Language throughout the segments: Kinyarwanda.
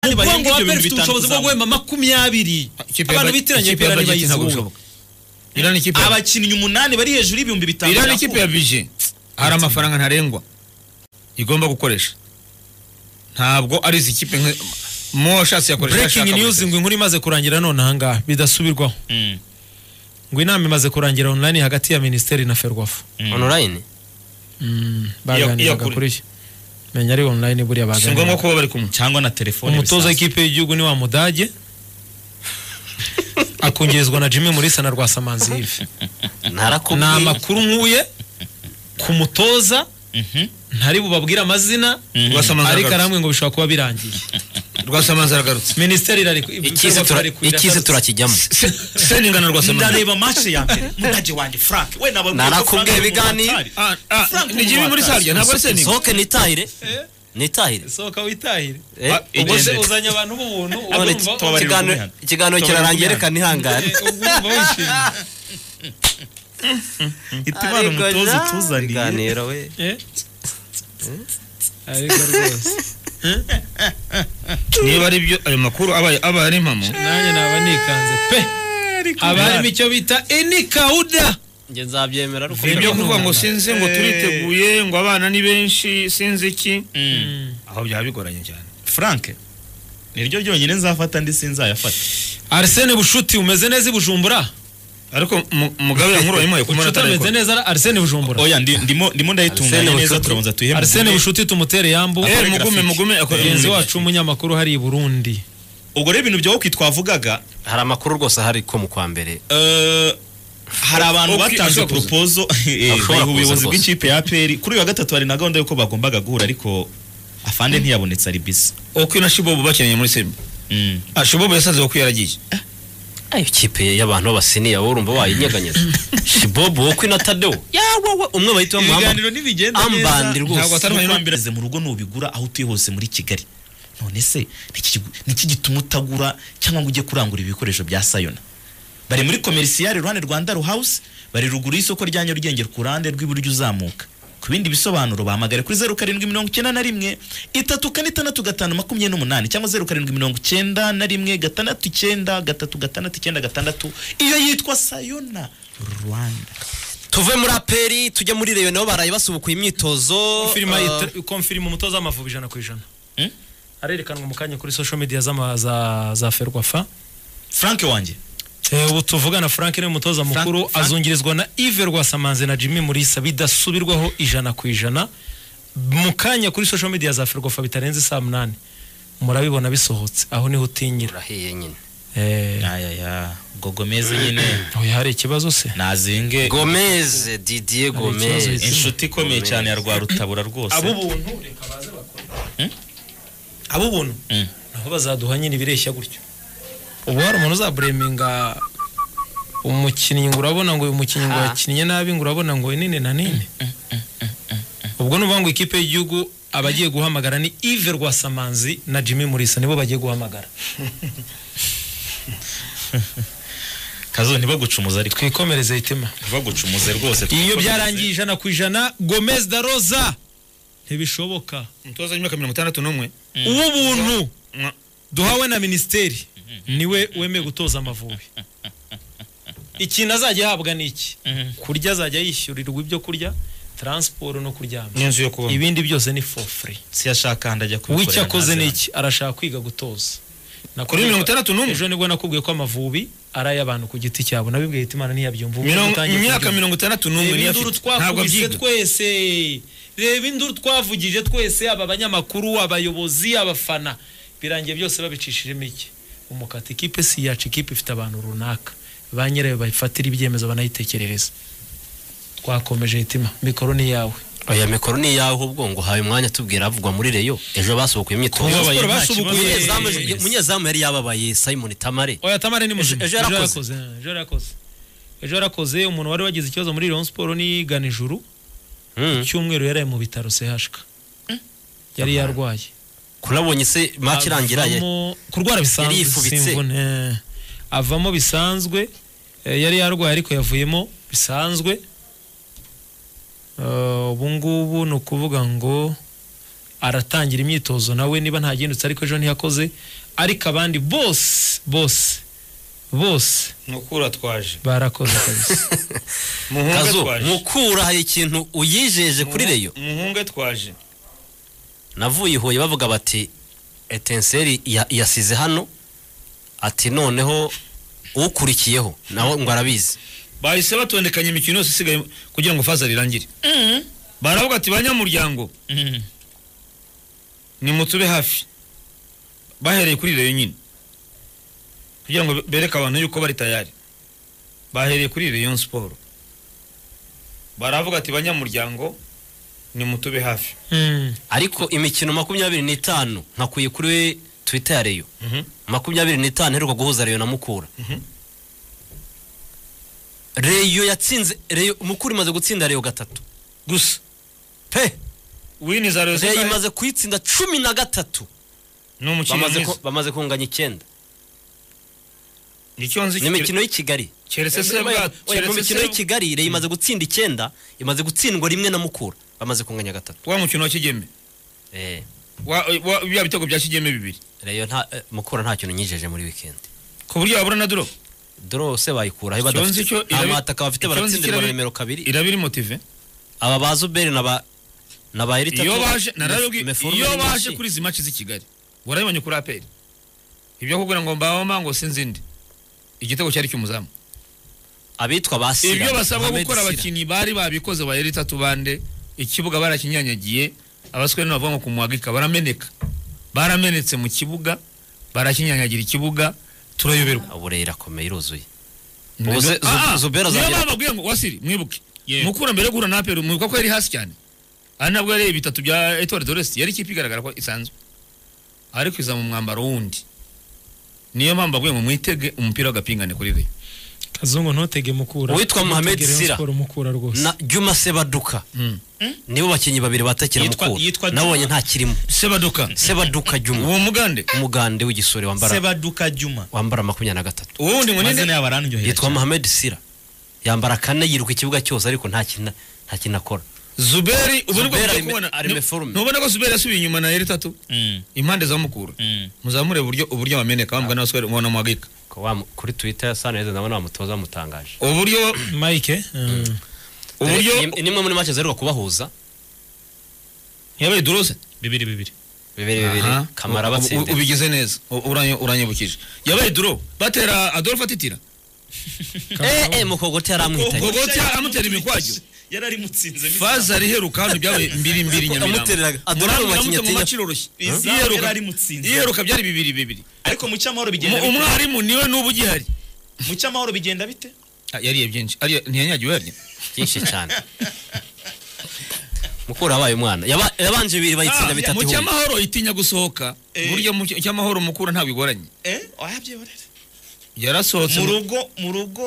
ngo barenga wa ibyo peri bintu ifite bitanu ubushobozi bwo kuzamura guhemba makumyabiri Ikipe ya abantu Bra- bitiranye ikipe ya pera Bra- ntabwo ntibayizi bishoboka. Iran ni ikipe ya- abakinnyi umunani bari hejuru y'ibihumbi bitanu Iran ni ikipe ya bije hari amafaranga ntarengwa igomba gukoresha ntabwo ari izi kipe nka mo ashatse yakoresha breaking yashaka news wese. ngo inkuru imaze kurangira none ahangaha bidasubirwaho Mm, ngo inama imaze kurangira online hagati ya minisiteri na ferwafa mm. onorayini baganiraga kuri- kuri iki menya ari online buriya si ngombwa baganiraga kuba bari kumwe cyangwa na telefone umutoza bisanzwe. w'ikipe y'igihugu ni wa mudage akungirizwa na jimmy murisa na rwasamanzi yves ni ntarakubwiye amakuru nkuye ku mutoza Mhm, ntari bubabwire amazina mhm. Rwasamanzi ariko aragarutse. aramwe ngo bishobora kuba birangiye rwasamanzi aragarutse minisiteri irari ikize tura- ikize turakijyamo senninga na rwasamanzi ndareba match ya mbere mutage wanjye frank we naba Narakubwiye ibiganiro. Ah, ah, Frank ni jibi muri sarya ntabwo ari senninga sohoke nitahire nitahire sohoka witahire Eh, Ah, ubwo igende. se Ese uzanye abantu b'ubuntu none urumva iki- tubabarira ikiganiro- ubwihane. ikiganiro Tubabarira kirarangiye ubwihane. reka eh, nihangane urumva wishimye itimana Ariko umutoza ja, utuzaniye ibiganiro we Eh? ariko rwose niba ari byo ayo makuru abaye aba ari impamo nanjye naba nikanze pe haba harimo icyo bita enikawuda njye nzabyemera ariko ni ibyo Ntabwo kuvuga ngo numva. sinzi ngo turiteguye ngo abana ni benshi sinzi iki Mm. aho byaba bigoranye cyane frank niryo ryonyine nzafata ndi sinzayafata arsene bushuti umeze neza i bujumbura ariko mu- mugabe yankuru wayimuhaye ku bushuti munota ameze ariko neza ari arsene bujumbura oya ndi- ndimo ndimo ndayitunganya Arsene neza Bucuti. turabanza tuyihembe arsene bushuti tumutere yambu Eh, Akore mugume grafiki. mugume akore mugenzi mugume. wacu w'umunyamakuru hari i burundi ubwo rero ibintu bya woki twavugaga hari amakuru rwose ahari ko mu kwa mbere eh, hari abantu Woki batanze ashobora kuza. propozo eh, Ashobora kuza ubuyobozi rwose. bw'ikipe ya aperi kuri uyu wa gatatu hari na gahunda y'uko bagombaga guhura ariko afande ntiyabonetse ari bisi uko na shibobu bakeneye muri sembe Mm. ah shibobu yasaze uko yaragiye ayo ikipe y'abantu b'abasiniya wowe urumva wayinyeganyeza shibobo wowe kwina tadewo yawe wowe umwe bahita bamuhamagara ibiganiro ntibigenda neza ambandi rwose. ntabwo atari amahirwe mu rugo nubigura aho utuye hose muri kigali none se niki kigu- niki gituma utagura cyangwa ngo ujye kurangura ibikoresho bya sayona bari muri komerisiyari iruhande rwa ndaro hawusi bari ruguru y'isoko rya nyarugenge ku ruhande rw'iburyo uzamuka ku bindi bisobanuro bahamagare kuri zeru karindwi mirongo icyenda na rimwe itatu kane itandatu gatanu makumyabiri n'umunani cyangwa zeru karindwi mirongo icyenda na rimwe gatandatu icyenda gatatu gatandatu icyenda gatandatu iyo yitwa sayona rwanda tuve muri aperi tujye muri reyo nabo baraye basubukuye imyitozo Confirma eh, yita- confirma umutoza w'amavubi ijana ku ijana Mm? arerekanwa mu kanya kuri social media z'ama- za- za ferwafa frank wanjye Eh, ubu tuvugana frank niwe mutoza mukuru Frank- azungirizwa na ive rwasamanze na jimmy murisa bidasubirwaho ijana ku ijana mu kanya kuri social media za ferwafa bitarenze saa munani murabibona bisohotse aho niho utinyira urahiye nyine Eh, ayaya ubwo gomeze nyine oya hari ikibazo se nazinge gomez didier ikibazo gomez yitsinda. inshuti ikomeye cyane ya rwarutabura rwose buntu reka baze bakore Mm? ab'ubuntu Mm. naho bazaduha nyine ibireshya gutyo ubu hari umuntu uzabureminga umukinnyi ngo urabona ngo uyu mukinnyi ngo Ah. yakinnye nabi ngo urabona ngo nini na nini ubwo ni ukuvuga ngo ikipe y'igihugu abagiye guhamagara ni Yves Rwasamanzi na Jimmy Murisa nibo bagiye guhamagara kazo ntibagucumuze ariko twikomereze itima ntibagucumuze rwose iyo byarangiye ijana ku ijana Gomez da Rosa ntibishoboka umutoza w'imyaka mirongo itandatu n'umwe uw'ubuntu Mwa- duhawe na minisiteri niwe wemeye gutoza amavubi ikintu azajya ahabwa ni iki kurya azajya yishyurirwa ibyo kurya taransiporo no kuryama n'inzu yo kubamo ibindi byose ni for free siyashaka handi ajya kubikorera wicyo akoze ntazi ni hano. iki arashaka kwiga gutoza kuri mirongo itandatu n'umwe ejo nibwo nakubwiye ko amavubi ari ay'abantu ku giti cyabo nabibwiye Hitimana ntiyabyumva ubu Mirongo- utangiye imyaka kubyumva. mirongo itandatu n'umwe reba niyo induru afite ntabwo twakubise abyiga twese reba induru twavugije twese aba banyamakuru abayobozi abafana birangiye byose babicishijemo iki umukata ikipe si yacu ikipe ifite abantu runaka ba nyirayo bayifatira ibyemezo banayitekerereza twakomeje hitima mikoro ni yawe oya mikoro ni iyawe ahubwo ngo haye umwanya tubwira avugwa muri reyo ejo basubukuye imyitozo Kubabaye Siporo nta basubukuye. kibazo. Umunyezamu ejo- Yes. umunyezamu yari yababaye simon tamare oya tamare ni muzima Ejo- ejo yarakoze. eh, ejo yarakoze ejo yarakoze umuntu wari wagize ikibazo muri Rayon Sport ni Ganijuru Mm. cyumweru yaraye mu bitaro CHK yari yarwaye kurabonye se match irangira ye avamo- kurwara bisanzwe Yarifubitse. simvune avamo bisanzwe eh, yari yarwaye ariko yavuyemo bisanzwe Eh, ubu ngubu ni ukuvuga ngo aratangira imyitozo nawe niba nta gihindutse ariko ejo ntiyakoze ariko abandi bose bose bose mukura twaje barakoze kabisa muhunge kazo twaje mukura hari ikintu uyijeje kuri reyo muhunge twaje navuye i huye bavuga bati etenseri iya- iyasize hano ati noneho ukurikiyeho nawe ngo arabizi bahise batondekanya imikino yose isigaye kugira ngo faza rirangire baravuga ati banyamuryango Mhm. nimutube hafi bahereye kuri reyo nyine kugira ngo bereke abantu yuko bari tayari bahereye kuri reyo siporo baravuga ati banyamuryango nimutube hafi Mm. ariko imikino makumyabiri n'itanu nkakuye kuri twita ya reyo Mhm. makumyabiri n'itanu iheruka guhuza reyo na mukura Mhm. reyo yatsinze reyo mukura imaze gutsinda reyo gatatu gusa pe wini za reyo reyo zingahe? imaze kuyitsinda cumi na gatatu ni umukino bamaze mwiza ku- bamaze kunganya icyenda icyo nzi ni imikino y'i kigali keretse se Oya, bwa oya, mu keretse mikino se y'i kigali reyo imaze gutsinda icyenda imaze gutsindwa rimwe na mukura bamaze kunganya gatatu wa mukino wa kigeme Eh, wa- wa- bya bitego bya kigeme bibiri reyo nta eh, mukura nta kintu nyijeje muri wikendi ku buryo wabura na doropu doro se bayikuraho Icyo nzi badafite cyo nta irabi- mataka bafite icyo nzi baratsindirwa na kirabi- nimero kabiri iraba iri motive aba ba zuberi na ba na ba erita iyo baje narabwi iyo baje kuri kuri izi match z'i Kigali warabibonye kuri APR ibyo kugira ngo mbaho mango sinzindi igitego cyari cy'umuzamu abitwa ba sira ibyo basabwa Mohamed gukora Sira. abakinnyi bari babikoze bayeri itatu bande ikibuga barakinyanyagiye abasore n'abavuga ngo kumuhagika barameneka baramenetse mu kibuga barakinyanyagira ikibuga turayoberwa uburere irakomeye iruzuye Nibwo- Ubu se Zu- Ah, ah, Zubera niyo azagera- bababwiye ngo wasiri mwibuke mukura mbere yo guhura na APR mwibuka ko yari hasi cyane ari nabwo yareye bitatu bya Etoile de l'Est yari ikipe igaragara ko isanzwe ariko iza mu mwambaro wundi niyo mpamvu babwiye ngo mwitege umupira w'agapingane kuri Rayon kazungu ntutege mukura Uwitwa Mohamed Ntutege Rayon Sira. Sports mukura rwose na juma sebaduka Mm. nibo bakinnyi babiri batakira Yitwa- mukura yitwa nabonye Juma. nta kirimo Sebadoka sebaduka juma uwo mugande umugande w'igisore wambara sebaduka juma wambara makumyabiri na gatatu uwo wundi ngo amazina ninde yabo aranyohera yitwa cyane. mohamed sira yambara kane yiruka ikibuga cyose ariko nta kintu nta kintu akora Zuberi ubu nibwo Zuberi tugiye arime- kubona arime forume. ntubona ko Zuberi yasubiye inyuma na Eritatu Mm, impande za mukura mm. muzamure uburyo uburyo bameneka bambwa n'abasore mubona muhagika Ko wa mu- kuri twitter ya saneza ndabona bamutoza bamutangaje uburyo mike mm. uburyo Ni- nimwe muri make ziheruka kubahuza yabaye durose bibiri bibiri bibiri bibiri Aha. kamara U- u- batsindira ubigize neza U- uranyo- uranyibukije yabaye duro batera adolphe atitira eh eh mukogote yaramwitanye gogote amutera imikwajyo yari arimutsinze faza ariheruka hano byabaye mbiri mbiri Yamuteraga. nyamirambo Adolphe Murambi mu yaramutse mu bakinnyi maci roroshye Izamu Iyeruka- yari arimutsinze. iyeruka byari bibiri bibiri ariko mu cyamahoro bigenda Umu- bite umwarimu niwe n'ubu ugihari mu cyamahoro bigenda bite Ah, yariye byinshi Ariye- ntiyanyagiwe yarya byinshi cyane mukuru wabaye umwana Yaba- yabanje bibiri bayitsinda Ah, bitatu mu ihumye. cyamahoro itinya gusohoka Eh. burya mu cy- cyamahoro mukura ntabwo igoranye eh wayabyiborera yarasohotse mu rugo mu rugo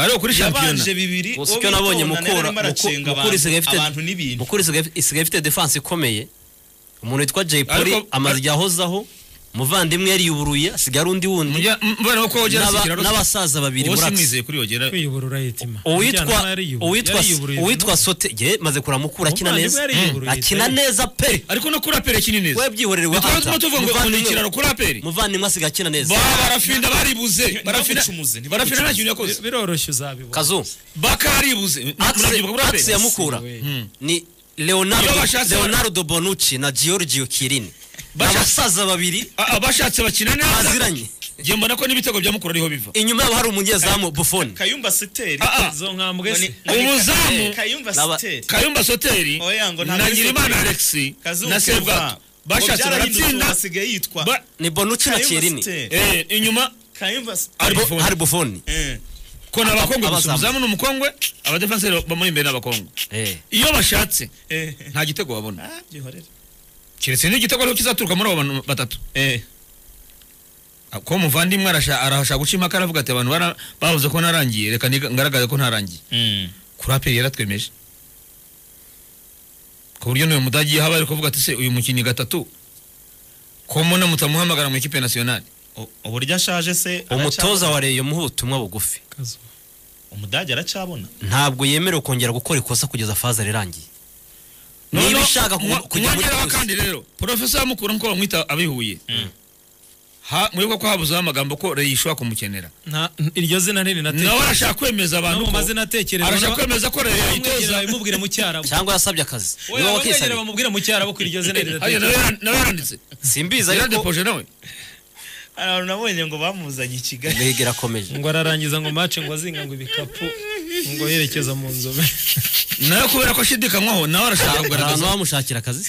ariko kuri shampiyona yabanje bibiri gusa uwo icyo nabonye bitonda nayo mukura arimo aracenga Muku- mukura abantu- isigaye ifite abantu n'ibintu mukura isigaye- isigaye ifite defanse ikomeye umuntu witwa jay poli Ariko- amaze igihe ahozaho muvandimwe yariyuburuye asigaye ari undi wundi Mujya- mbona ko wogera N'aba- sikiraro n'abasaza babiri uwo muri simwizeye kuri yogera kwiyuburura yitima uwitwa Ujyana yariyubura- uwitwa yariyuburiye uwitwa vuba. sote ye maze kuramukura akina Umuvandimwe neza yariyuburiye Mm. akina pe. neza pe ariko no kuri apere kini neza webyihorere we Ntitwari Anta. turimo tuvuga ngo Muvandimwe- ni ikiraro kuri aperi muvandimwe asigaye akina neza Ba- barafinda baribuze barafina ntibagucumuze, ntibagucumuze. barafina nta kintu yakoze biroroshye uzabibona kazu bakaribuze murabyibuka kuri axe aperi ya mukura Mm. ni Iyo leonardo bashatse- leonardo bonucci na giorgio kirini Basha- abasaza babiri Ah, ah, bashatse bakina neza baziranye ngiye mbona ko n'ibitego bya mukura ariho biva inyuma yabo hari umunyezamu buffon kayumba siteri Ah, ah. izo ntambwe se Umuzamu. kayumba Naba- siteri kayumba soteri Oya, ngo nta na muri nyirimana Soteri. alexi Kazungu na Keva. sebwato Ngo bashatse byarahindutse, ubu baratsinda hasigaye yitwa ba- ni bonucci na kirini siteri eh, inyuma kayumba siteri Ari Bo- Buffon. hari buffon Eh. ko ni abakongwe gusa Abazamu. umuzamu ni umukongwe abadefanseri bamuri imbere ni abakongwe Eh, iyo bashatse Eh. nta gitego babona Ah, byihorere keretse n'igitego ariho kizaturuka muri abo bantu batatu eh ko muvandimwe arasha- arashaka guca impaka aravuga ati abantu bara- bavuze ko narangiye reka niga- ngaragaze ko ntarangiye mm. kuri aperi yaratwemeje ku buryo n'uyu mudage yaba ari kuvuga ati se uyu mukinnyi gatatu ko muna mutamuhamagara mu ikipe nasiyonari U- uburyo ashaje se umutoza aracyabona? wa reyo muhe ubutumwa bugufi kazu umudage aracabona ntabwo yemerewe kongera gukora ikosa kugeza faza rirangiye niba Noneho, ishaka ku- mwa- kujya muri mwongeraho polisi. kandi rero porofesa mukuru nkuko bamwita abihuye Ha- mwibuka ko habuzeho amagambo ko reyi ishobora kumukenera nta- iryo zina ntirinatekereza nawe arashaka kwemeza abantu no mu ko mazina atekereza arashaka kwemeza ko reyi bamwegera yayitoza babimubwire mu cyarabu cyangwa yasabye akazi Oya, niba bamwegera wakisabye bamubwire mu cyarabu ko iryo zina Hariya nawe riratekereza yaran- nawe yaranditse simbizi ariko yaradepoje nawe hari abantu nabonye ngo bamuzanye i kigali mbega irakomeje ngo ararangiza ngo mace ngo azinga ngo ibikapu ngo yerekeza mu nzobe nawe kubera ko ashidikanywaho nawe arashaka hari abantu kugaragaza bamushakira akazi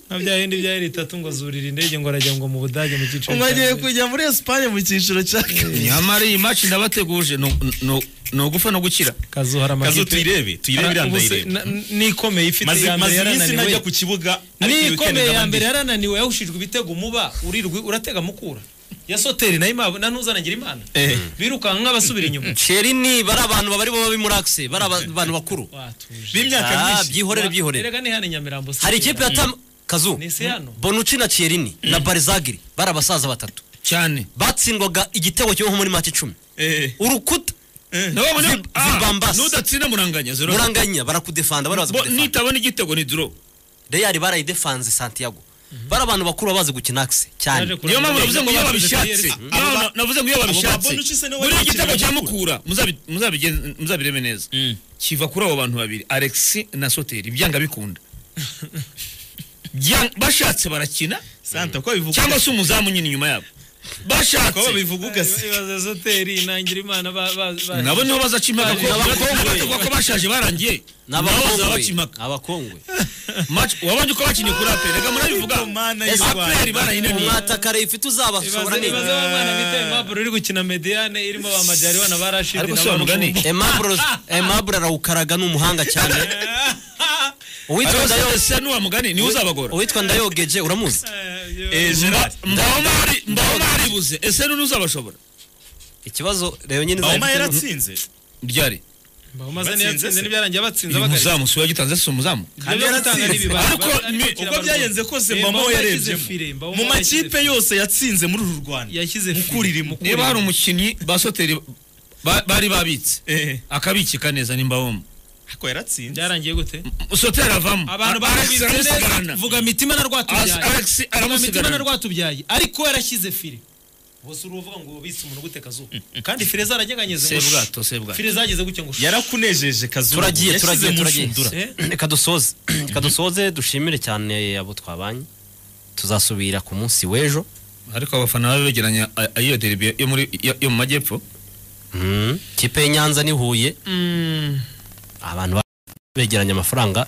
nka bya bindi bya itatu ngo zurira indege ngo arajya ngo mu budage mu cyiciro cya mwagiye mbere. kujya muri esipanye mu cyiciro cya kabiri nyamara iyi maci ndabateguje ni- ni- ni ugufa no gukira kazuhara kazo amakipe tuyirebe tuyirebe iriya Ara- ubu se- ndayirebe na- n'ikomeye ifite maze iya mbere maze iminsi yarananiwe ntajya ku kibuga ariko iyi weekend n'ikomeye ndaba ya ndi- mbere yarananiwe yahushijwe ibitego umuba urirwi uratega mukura ya soteri nayo imana na ntuzanagira imana birukanka nk'abasubira inyuma sheri ni bari abantu bari bo babi muri akise bari aba- abantu bakuru watuje b'imyaka Ah, myinshi byihorere byihorere erega ni hano i nyamirambo hari ikipe ya tam kazu Ni isi hano. bonuci na cierini na barizagiri bari abasaza batatu cyane batsindwaga igitego kimwe nko muri make icumi Eh, urukuta nabo muri Zi- ah zibambasi. nudatsinda muranganya zero muranganya barakudefanda barabaza Bo- kudefanda nitabona igitego ni duro reyari barayidefanze santiago bari abantu bakuru babazi gukina akise Yaje cyane ku- niyo mpamvu navuze ngo iyo Kuranganya. babishatse Abo Niyo mpamvu navuze ngo iyo babishatse Bonucci se niwe muri wakiriye igitego cya Mukura. mukura muzabi- muzabigen- muzabireme neza kiva kuri abo bantu babiri alex na soteri byanga bikunda Byang- bashatse barakina santa ko bivuga cyangwa se umuzamu nyine inyuma yabo ko bashatse babivuga ugase ibaze soteri inangira imana ba- ba- ba- nabo niho bazaca impaka Ni abakongwe. bavuga ko bashaje barangiye nabo bazabaca n'abakongwe impaka abakongwe Match- wabonye ko bakinnye kuri aperi reka murabivuga mana y'u rwanda aperi barayinaniye umwataka reyifite uzabashobora ibaze ibaze neza ba mwana bita impapuro uri gukina mediyane irimo ba majyaribana ba rashidi ariko na si wa ba mugani Rugunga. emabure emabure arawukaraga ni umuhanga cyane uwitwa ariko ndayo se ni wa mugani niwe uzabagora uwitwa ndayogeje uramuzi Eh, Mba- mbaho mari- mbaho maribuze ese none uzabashobora ikibazo reba nyine Bauma uzabifite- yaratsinze ryari bamaze Batsinze ntiyatsinze se. n'ibyarangiye batsinze uyu bagarira muzamu si we wagitanze si umuzamu kandi yaratsinze Ariko ni- uko byagenze kose mbamo yarebye mu makipe yose yatsinze muri uru rwanda yashyize mukurire mu niba hari umukinnyi basoteri bari babitse eh akabikika neza ni mbahomo ariko yaratsinze byarangiye gute soteri avamo abantu Alex barabitse aramusigarana neza vuga mitima na As- rwatubyaye vuga Alex mitima na aramusigarana rwatubyaye ariko yarashyize fire bose uruvuga ngo wabitse umuntu gute kazuba kandi fire zaranyeganyeze ngo shi. sebwato sebwato fire zageze gutya ngo shi. yarakunejeje kazuba turagiye yashyize turagiye mu turagiye nshundura Eh? reka dusoze reka dusoze dushimire cyane abo twabanye tuzasubira ku munsi w'ejo ariko abafana babe begeranya a- a- iyo derby yo muri yo- yo mu majyepfo Mm. kipe y'inyanza ni huye abantu begeranya amafaranga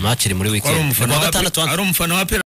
match iri muri ko ari weekend umufana kuwa wa gatandatu ari umufana wa